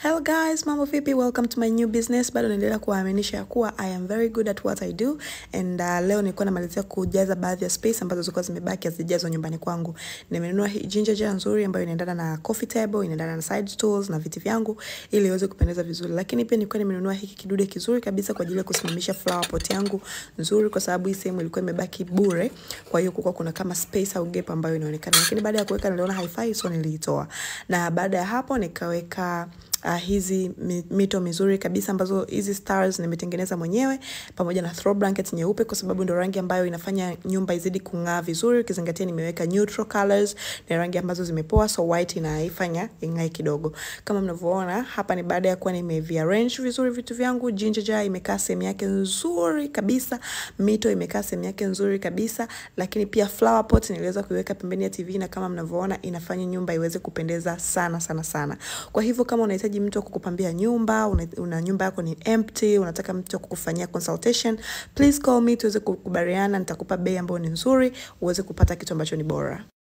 Hello guys, mambo vipi? Welcome to my new business. Bado naendelea kuwaaminisha ya kuwa I am very good at what I do and uh, leo nilikuwa namalizia kujaza baadhi ya space ambazo zilikuwa zimebaki hazijazwa nyumbani kwangu. Nimenunua hii ginger jar nzuri ambayo inaendana na coffee table, inaendana na side stools na viti vyangu ili iweze kupendeza vizuri. Lakini pia nilikuwa nimenunua hiki kidude kizuri kabisa kwa ajili ya kusimamisha flower pot yangu nzuri kwa sababu hii sehemu ilikuwa imebaki bure. Kwa hiyo kulikuwa kuna kama space au gap ambayo inaonekana. Lakini baada ya kuweka niliona haifai so niliitoa. Na baada ya hapo nikaweka uh, hizi mi- mito mizuri kabisa ambazo hizi stars nimetengeneza mwenyewe pamoja na throw blanket nyeupe kwa sababu ndo rangi ambayo inafanya nyumba izidi kung'aa vizuri ukizingatia nimeweka neutral colors ni rangi ambazo zimepoa so white inaifanya ing'ae kidogo kama mnavyoona hapa ni baada ya kuwa nimeviarrange vizuri vitu vyangu ginger jar imekaa sehemu yake nzuri kabisa mito imekaa sehemu yake nzuri kabisa lakini pia flower pot niliweza kuiweka pembeni ya tv na kama mnavyoona inafanya nyumba iweze kupendeza sana sana sana kwa hivyo kama unahitaji mtu wa kukupambia nyumba una, una nyumba yako ni empty unataka mtu wa kukufanyia consultation please call me tuweze kukubaliana nitakupa bei ambayo ni nzuri uweze kupata kitu ambacho ni bora